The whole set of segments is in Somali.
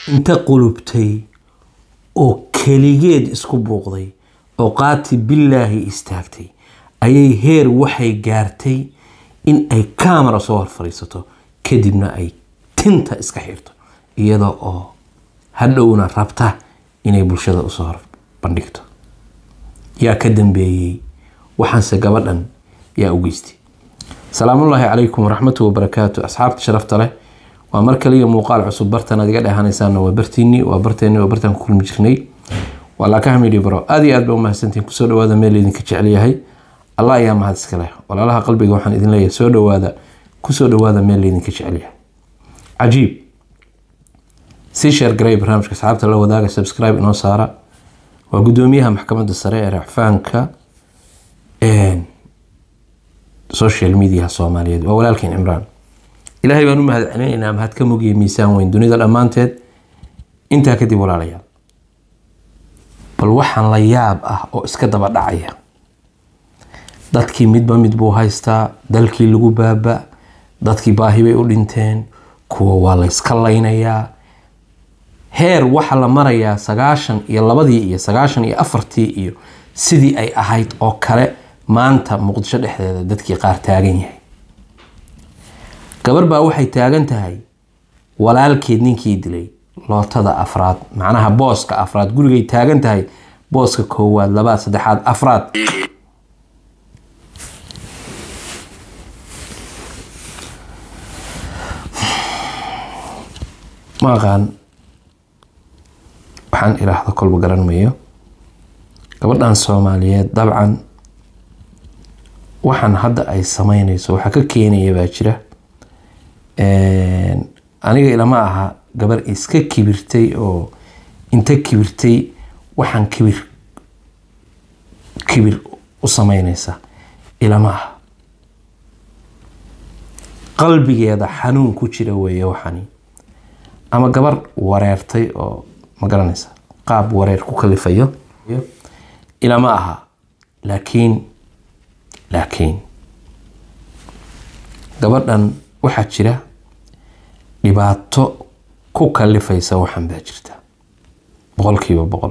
inta qulubtay oo keligeed isku buuqday oo qaati billaahi istaagtay ayay heer waxay gaartay in ay kaamara soo hor fadhiisato kadibna ay tinta iska xirto iyada oo hadhowna rabta inay bulshada usoo hor bandhigto yaa ka dambeeyey waxaanse gabadhan yaa u geystay salaamullaahi calaykum waraxmatu wabarakaatu asxaabta sharafta leh waa mar kaliya muuqaal cusub bartan aad iga dheehanaysaan waa bartiini waa barteeni waa bartaan ku kulmi jirnay waa laakaha midhi baro aad iyo aad ba umahadsantiin kusoo dhawaada meel idinka jecel yahay allah ayaa mahad iska leh walaalaha qalbiga waxaan idin leeyahay soo dhawaada kusoo dhawaada meel idinka jecel yahay cajiib sii sheer garay barnaamijka asxaabta la wadaaga subscribe inoo saara waa gudoomiyaha maxkamadda sare ee racfaanka social mediaha soomaaliyeed waa walaalkeen cimraan ilaahay baan u mahad celinaynaa mahad ka mogiya miisaan weyn dunida dhammaanteed intaa kadib walaalayaal bal waxaan la yaab ah oo iska daba dhacaya dadkii midba mid buu haystaa dalkii lagu baaba dadkii baahi bay u dhinteen kuwa waa la yska laynayaa heer waxaa la marayaa sagaashan iyo labadii iyo sagaashan iyo afartii iyo sidii ay ahayd oo kale maanta muqdisho dhexdeeda dadkii qaar taagan yahay gabar baa waxay taagan tahay walaalkeed ninkii dilay lootada afraad macnaha booska afraad gurigay taagan tahay booska koowaad labaad saddexaad afraad ma aqaan waxaan iraahdo kolba garan mayo gabadhan soomaaliyeed dabcan waxaan hadda ay sameynayso waxaa ka keenaya baa jira aniga ilama aha gabar iska kibirtay oo inta kibirtay waxaan kibir kibir u sameynaysa ilama aha qalbigeeda xanuun ku jira weeye waxani ama gabar wareertay oo ma garanaysa qaab wareer ku kalifayo ilama aha laakiin laakiin gabadhan waxaa jira dhibaato ku kalifaysa waxan baa jirta boqolkiiba boqol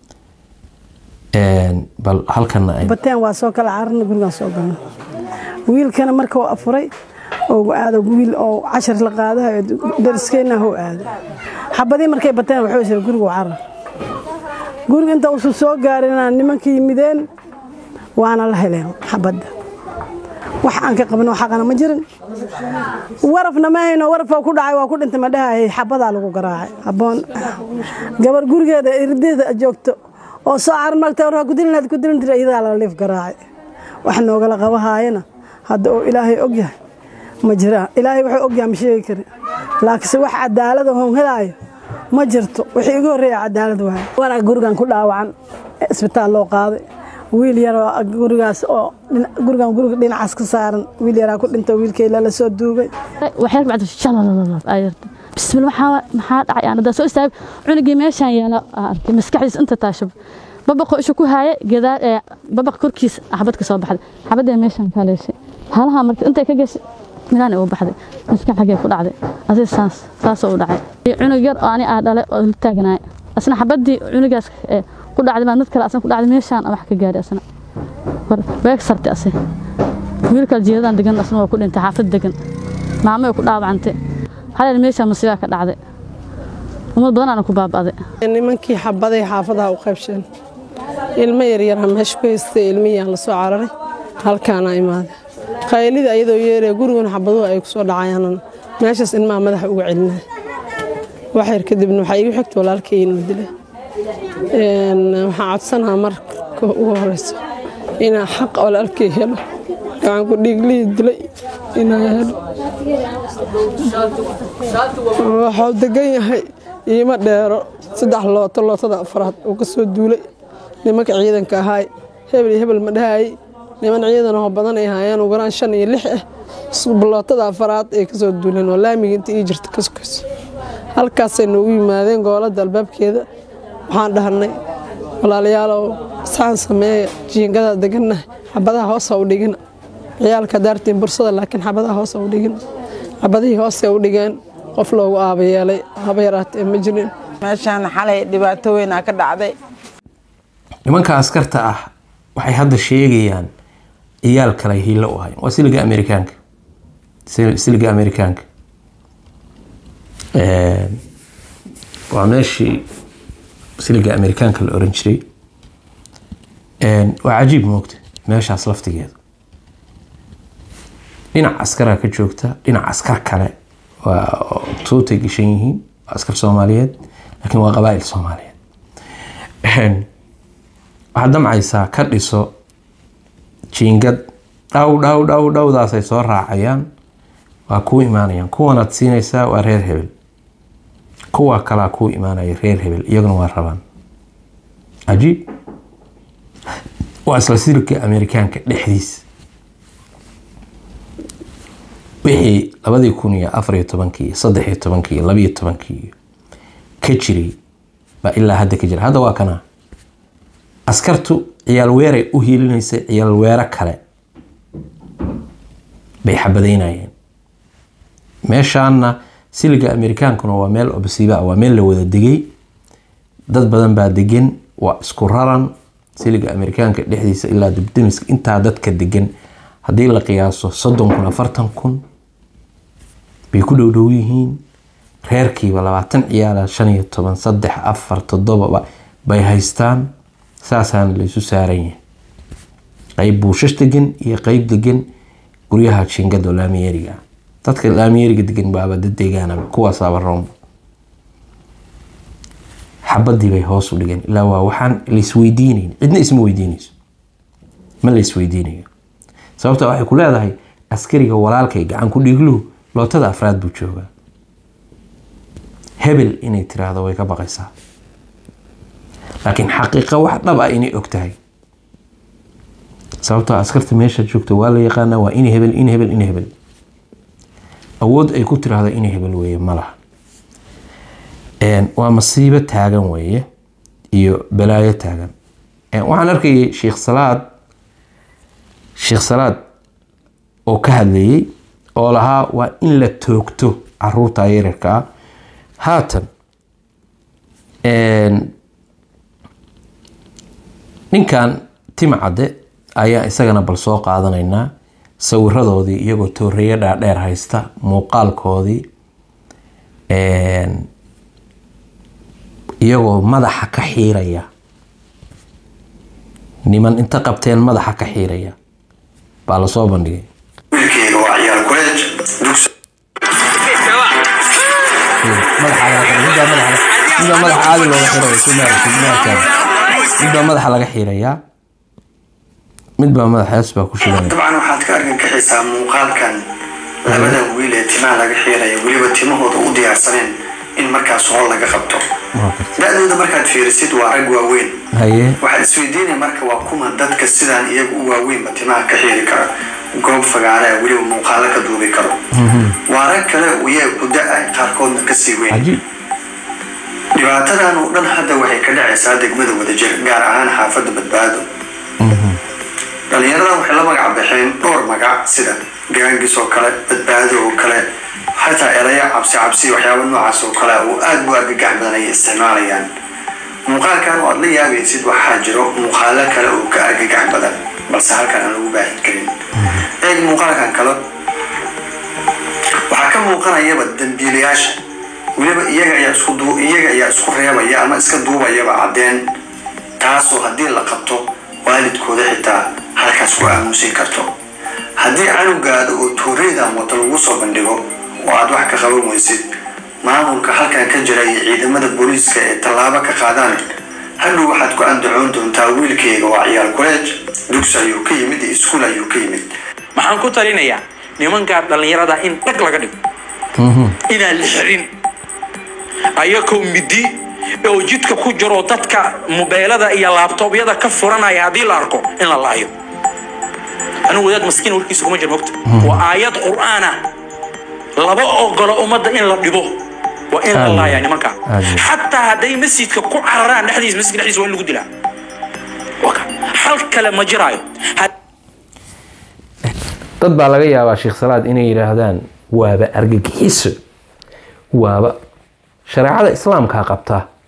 bal halkana bateen waa soo kala cararna gurigaan soo galno wiilkana marka uu afuray oo aado wiil oo cashar la qaadayo dariskeenna hoo aado xabadii markay bateen wuxuu isiri gurigu carar guriga inta uusan soo gaarin nimanka yimideen waana la heleen xabadda wax aan ka qabno xaqana ma jirin warafna ma hayno warafaa ku dhacay waa ku dhintay ma dhahay xabadaa lagu garaacay haboon gabar gurigeeda irdeeda joogto oo soo carar magta war kudilinaad kudilin jira iyadaa la liif garaacay wax noogala qabahaayana hadda oo ilaahay og yahay ma jiraan ilaahay wuxuu og yahay ma sheegi karin laakiinse wax cadaalada hoon helaayo ma jirto wixii igu horreeya cadaalad waay wanaa gurigan ku dhaawacan isbitaal loo qaaday wiil yaroo gurigaas oo gurigan guriga dhinacaas ka saaran wiil yaraa ku dhinta wiilkeyla la soo duugay waxyar bacda shalalala ayarta bismil maxaa maxaa dhacay aan soo istaag cunugii meeshaan yaala arkay maskaxdiisa inta taashab babaqo isha ku haaya gadaal ee babaq korkiis xabad ka soo baxday xabadee meeshaan ka leeshay halaha marka intay ka gashay milaan u baxday maskax xagee ku dhacday asii saas saasoo u dhacay cunug yar oo ani aa dhalay oo la taagnaay asna xabadii cunugaas ku dhacday baa mid kale asna ku dhacday meeshaan wax ka gaaray asna beeg sartay ase wiilkal jeedadan degan asna waa ku dhintay xaafad degan maamo ku dhaawacantay haleel meeshaan masiibaa ka dhacday ummad badanaana ku baaba'day nimankii xabaday xaafadaha u qaybsheen ilmo yaryarha meesha ku haystay ilmihiyaan la soo cararay halkaana imaaday qaylida ayadoo yeeree gurigun xabaduhu ay ku soo dhacayaan meeshaas ilmaha madaxa uga celinay waxyar kadibna waxaa iigu xigta walaalkay inuu dilay waxaan codsanahaa marka ugu horeyso inaa xaq walaalkay helo gacan ku dhiiglihii dilay inaa helo waxuu degan yahay iima dheero saddex looto lootada afraad uu ka soo duulay nimanka ciidanka ahaay hebel iyo hebel ma dhahaayey niman ciidanoo badan ay haayeen ugaraan shan iyo lix ah lootada afraad ay kasoo duuleen oo laamiga inta ii jirta ka sokayso halkaasay noogu yimaadeen gooladda albaabkeeda waxaan dhahnay walaalayaalow saan sameeya jiingada degannahay xabadaha hoosa u dhigina ciyaalka daartiin bursada laakiin xabadaha hoosa u dhigina xabadihii hoose u dhigeen qof loogu aaba yeelay haba yaraatee ma jirin meeshaan xalay dhibaato weynaa ka dhacday nimanka askarta ah waxay hadda sheegayaan iyaal kale hiilo u ahayn waa siliga amerikaanka Sil- siliga amerikaanka Een, waa meeshii siliga amerikaanka la oran jiray Een, waa cajiib moogta meeshaas laftigeeda dhinac askaraa ka joogta dhinac askar kale waa tuutay gashan yihiin waa askar soomaaliyeed laakiin waa qabaa'il soomaaliyeed Een, waxaad damcaysaa ka dhiso jiingad dhaw dhaw dhaw dhowdaasay soo raacayaan waa kuu imaanayaan kuwanaad siinaysaa waa reer hebel kuwa kalaa kuu imaanaya reer hebel iyaguna waa rabaan cajiib waa isla silka amerikaanka dhexdiisa wixii labadii kun iyo afar iyo tobankii iyo saddex iyo tobankii iyo labiyo tobankii iyo ka jiray baa ilaa hadda ka jira hadda waa kana askartu ciyaal weeray u hiilinaysay ciyaal weero kale bay xabadaynayeen meeshaana siliga amerikaankuna waa meel obsiiba waa meel la wada degay dad badan baa degan waa isku raran siliga amerikaanka dhexdiisa ilaa dibdemiska intaa dadka degan haddii la qiyaaso soddon kun afartan kun bay ku dhowdhow yihiin reerkiiba labaatan ciyaala shan iyo toban saddex afar toddoba bay haystaan saasaana la isu saaran yahay qeyb buushash degan iyo qeyb degan guryaha jiingada oo laamiyeeriga ah dadka laamiyeeriga degan baaba dad deegaanaba kuwaasaaba roomba xabadii bay hoos u dhigeen ilaa waa waxaan laisweydiinayn cidna isma weydiinayso ma la isweydiinayo sababta waxay ku leedahay askariga walaalkay gacan ku dhigluhu lootada afraad buu joogaa hebel inay tiraahdo way ka baqaysaa laakiin xaqiiqa wax dhab ah inay og tahay sababtoo askarta meesha joogta waa la yaqaanaa waa in hebel in hebel in hebel awood ay ku tiraahdo in hebel weeye ma laha Een, waa masiibo taagan weeye iyo balaayo taagan Een, waxaan arkayay sheekh salaad sheekh salaad oo ka hadlayay oo lahaa waa in la toogto caruurta yaryarka ah haatan een, ninkan tima cadde ayaa isagana bal soo qaadanaynaa sawiradoodii iyagoo tooreeyo dhaadheer haysta muuqaalkoodii een, iyagoo madaxa ka xiiraya niman inta qabteen madaxa ka xiiraya baa lasoo bandhigay wiilkeyga waa ciyaal kuleej dugsi madaxa laga xiray midbaa madaxa midbaa madaxa caadi looga xirayo sumaal sumaal midbaa madaxa laga xirayaa midbaa madaxaas baa ku shidanaya dabcan waxaad ka argagaxisaa muuqaalkan labadan wiil ee timaha laga xiiraya weliba timahooda u diyaarsaneen in markaas hool laga qabto Waa gartay. da-dooda markaad fiirisid waa rag waaweyn haye waxaad isweydiinaya marka waa kuma dadka sidaan iyagu u waaweynba timaha ka xiiri kara goob fagaare ah weliba muuqaalo ka duubi karo waa rag kale iyaga ku da-ay qaarkoodna kasii weyn cajiib dhibaatadan oo dhan hadda waxay ka dhacaysaa degmada wadajir gaar ahaan xaafadda badbaado dhalinyaradan waxay la magac baxeen dhowr magac sida gaangis oo kale badbaado oo kale xataa eraya cabsi cabsi waxyaaba noocaas oo kale oo aad u argagax badan ay isticmaalayaan muuqaalkan oo aad la yaabaysid waxaa jiro muuqaalo kale oo ka argagax badan balse halkan aan lagu baahin karin eeg muuqaalkan kale waxaa ka muuqanayaba dambiilayaasha weliba iyaga ayaa isku duu iyaga ayaa isku reebaya ama iska duubayaba caddeen taasoo haddii la qabto waalidkooda xitaa halkaas ku aamuusin karto haddii canugaada oo tuureedan wata lagu soo bandhigo oo aad wax ka qaban weysid maamulka halkan ka jira iyo ciidamada booliiska ee tallaabo ka qaadaan hadhow waxaad ku andacoon doontaa wiilkeyga waa ciyaal kuleej dugsi ayuu ka yimid iyo iskuul ayuu ka yimid waxaan ku talinayaa nimankaa dhallinyarada in dhag laga dhigo inaan la xirin ayakoo midi oo jidka ku jiro dadka mobeelada iyo laabtoobyada ka furanaya haddii la arko in la laayo anigu wadaad maskiin warkiisa kuma jir mogta waa aayad qur'aan ah laba ogolo ummadda in la dhibo waa in la Aamin. laaya nimanka Aamin. xataa hadday masjidka ku cararaan dhexdiisa masjidka dhexdiisa waa in lagu dilaa Waa ka- hal kale ma jiraayo Had- dad baa laga yaabaa sheekh salaad inay yidhaahdaan waaba argagixiso waaba shareecada islaamkaa qabta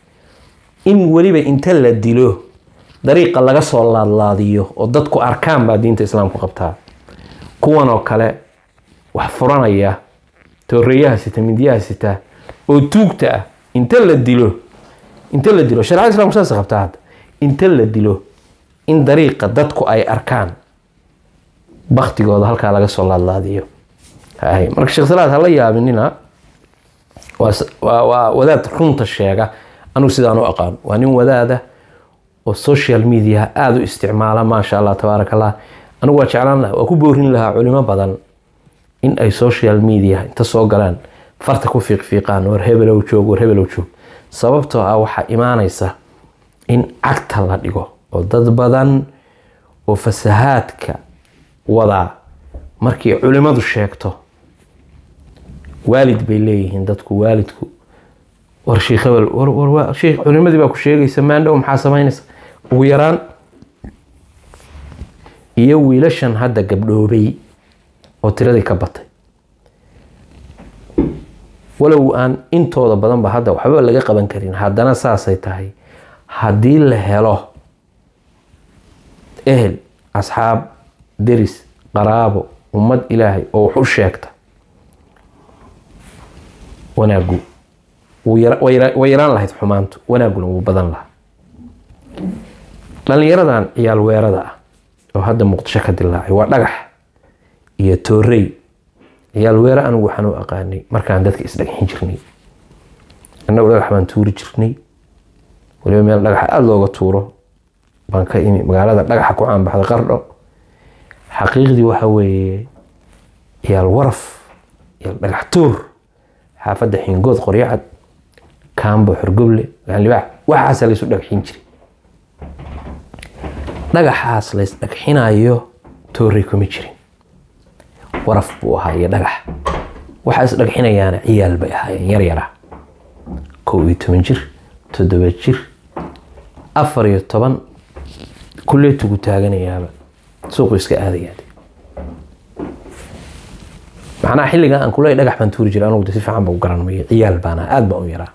in weliba inta la dilo dariiqa laga soo laadlaadiyo oo dadku arkaan baa diinta islaamku qabtaa kuwan oo kale wax furanaya tooreeyaha sita midyaha sita oo tuugta ah inta la dilo inta la dilo shareecada islamku saas qabtaa hadda inta la dilo in dariiqa dadku ay arkaan baktigooda halkaa laga soo laadlaadiyo hay marka sheekh salaad hala yaabinina waa s- waa waa wadaad runta sheega anigu sidaan u aqaan waa nin wadaada oo social media aada u isticmaala maasha allah tabaaraka allah anigu waa jeclaan lahaa waa ku boorin lahaa culimo badan in ay social media inta soo galaan farta ku fiiqfiiqaan war hebelow joog war hebelow joog sababtoo ah waxaa imaanaysa in cagta la dhigo oo dad badan oo fasahaadka wadaa markii culimadu sheegto waalid bay leeyihiin dadku waalidku war sheekh hebel war war war sheekh culimadii baa ku sheegaysa maandhow maxaa samaynaysa ugu yaraan iyo wiilashan hadda gabdhoobay oo tiradii ka batay walow aan intooda badanba hadda waxba laga qaban karin haddana saasay tahay haddii la helo ehel asxaab deris qaraabo ummad ilaahay oo wax u sheegta wanaagu wuu yara- way yara- way yaraan lahayd xumaantu wanaaguna wuu badan lahaa dhallinyaradan ciyaal weerada ah oo hadda muqdisho ka dilaacay waa dhagax iyo toorey ciyaal weere anigu waxaan u aqaanay markaan dadka isdhagxin jirnay annagu dhagax baan tuuri jirnay waliba meel dhagaxa aada looga tuuro baan ka imi magaalada dhagaxa ku caanbaxda qardho xaqiiqdii waxa weeye ciyaal waraf ciyaal dhagax tuur xaafadda xingood qoryacad kaambo xorgoble gaanlibaax waxaasa laysu dhagxin jiray dhagaxaas lays dhagxinayo toorey kuma jirin waraf buu ahaa iyo dhagax waxaa is dhagxinayaana ciyaal bay ahaayeen yar yara kow iyo toban jir toddoba jir afar iyo toban kullee tugu taaganayaaba suuqu iska aadayaade macnaha xilligan aan kule dhagax baan tuuri jiray anugu de si fiican ba u garan mayo ciyaal baana aada baan u yaraa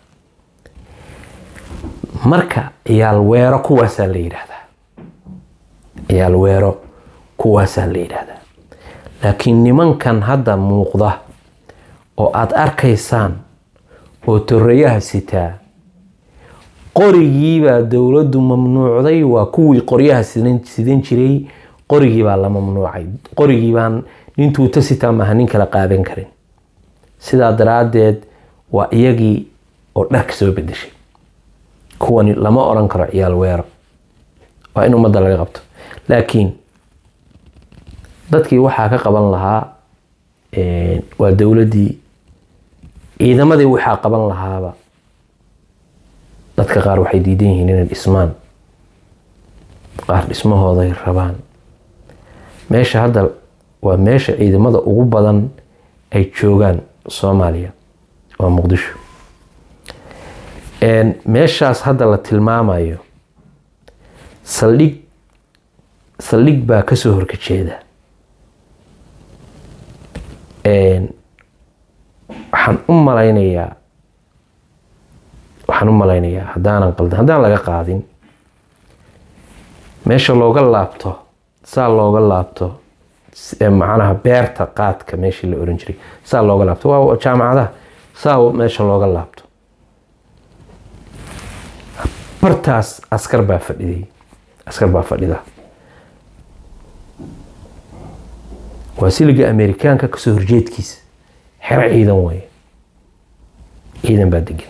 marka ciyaal weero kuwaasaa la yidhaahdaa ciyaal weero kuwaasaa la yidhaahdaa laakiin nimankan hadda muuqda oo aada arkaysaan oo toreyaha sitaa qorigiibaa dowladdu mamnuucday waa kuwii qoryaha sidan sidan jiray qorigii baa la mamnuucay qorigii baan nin tuuta sitaa maaha nin kala qaadan karin sidaa daraaddeed waa iyagii oo dharka soo bedeshay kuwani lama oran karo ciyaal weero waa in ummadda laga qabto laakiin dadkii waxaa ka qaban lahaa waa dowladdii ciidamadii waxaa qaban lahaaba dadka qaar waxay diidan yihiin inay dhismaan qaar dhismahooday rabaan meesha hadda waa meesha ciidamada ugu badan ay joogaan soomaaliya waa muqdisho meeshaas hadda la tilmaamayo saldhig saldhig baa kasoo horkajeeda waxaan u malaynayaa waxaan u malaynayaa haddaanan qaldan haddaan laga qaadin meesha looga laabto saa looga laabto macnaha beerta qaadka meeshii la oran jiray saa looga laabto waa jaamacadaha saa meesha looga laabto bartaas askar baa fadhiday askar baa fadhida waa siliga amerikaanka kasoo horjeedkiisa xero ciidan weeye ciidan baa degan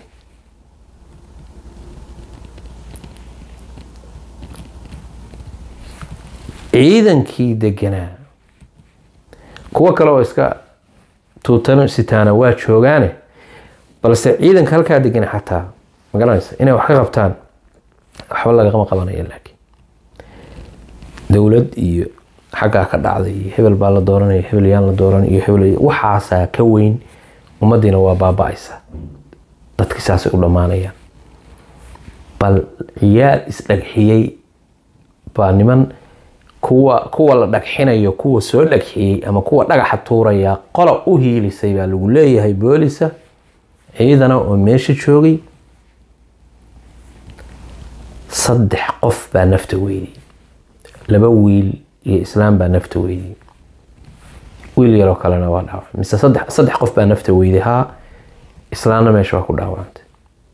ciidankii deganaa kuwo kale oo iska tuutano sitaana waa joogaane balse ciidanka halkaa degana xataa magaranaysa inay wax ka qabtaan waxba lagama qabanaya laakiin dowlad iyo xaggaa ka dhacday iyo hebel baa la dooranaya hebel yaan la dooran iyo hebel waxaasaa ka weyn ummadiina waa baaba-aysa dadki saasay u dhammaanayaan bal ciyaal isdhagxiyey baa niman kuwa kuwa la dhagxinayo kuwa soo dhagxiyey ama kuwa dhagaxa tuuraya qola u hiilisay baa lagu leeyahay boolisa ciidana oo meesha joogay saddex qof baa nafta weydiyey laba wiil iyo islaam baa nafta weydiyey wiil yaroo kalena waa dhaawacay mise saddex saddex qof baa nafta weyday haa islaamna meesha waa ku dhaawacantay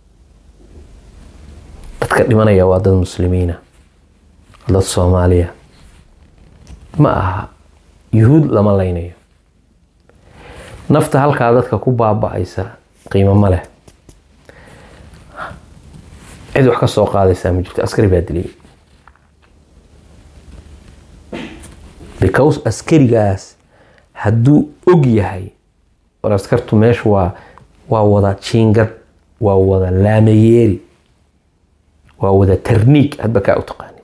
dadka dhimanaya waa dad muslimiina dad soomaaliya ma aha yuhuud lama laynayo nafta halkaa dadka ku baaba-aysa qiimo ma leh cid wax ka soo qaadaysaa ma jirto askari baa diliyay because askarigaas hadduu og yahay war askartu meesha waa waa wada jiingad waa wada laamayeeri waa wada tarniig hadba kaa u taqaanid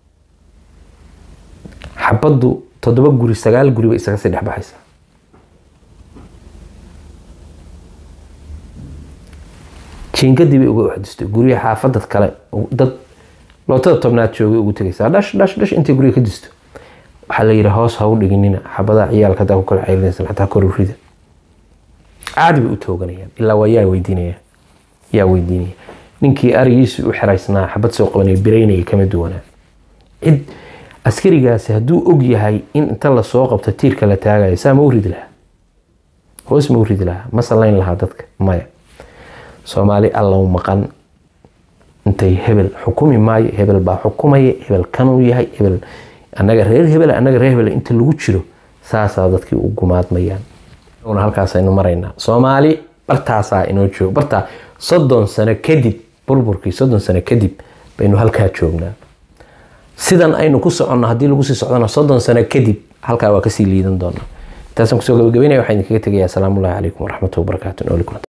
xabaddu toddoba guri sagaal guri bay isaga sii dhexbaxaysaa jiingadii bay uga waxdistay guryaha xaafadad kale dad lootada tobnaad joogay ugu tegaysaa dhash dhash dhash intay guriga ka disto waxaa la yidhi hoos ha u dhiginina xabadaha ciyaalka hadaa ku kala ceylinaysan xataa korurida caadi bay u tooganayaan ilaa waa yaa weydiinaya yaa weydiinaya ninkii arigiisu u xeraysnaa xabad soo qabanaya biraynaya kama duwanaa cid askarigaasi hadduu og yahay in inta lasoo qabto tiirka la taagayo saa ma u ridi lahaa hoos ma u ridi lahaa ma sallayn lahaa dadka maya soomaali allow maqan intay hebel xukumi maayo hebel baa xukumaya hebel kanuu yahay hebel annaga reer hebel annaga reer hebel inta lagu jiro saasaa dadkii u gumaadmayaan una halkaasaynu maraynaa soomaali bartaasaa inoo joogo bartaa soddon sano kadib burburkii soddon sano kadib baynu halkaa joognaa sidan aynu ku soconno haddii lagu sii socdona soddon sano kadib halkaa waa kasii liidan doonaa intaasaan kusoo gabagabeynaya waxaan idinkaga tegayaa asalaamu ullahi calaykum waraxmatullahi wabarakaatu nooli kulanta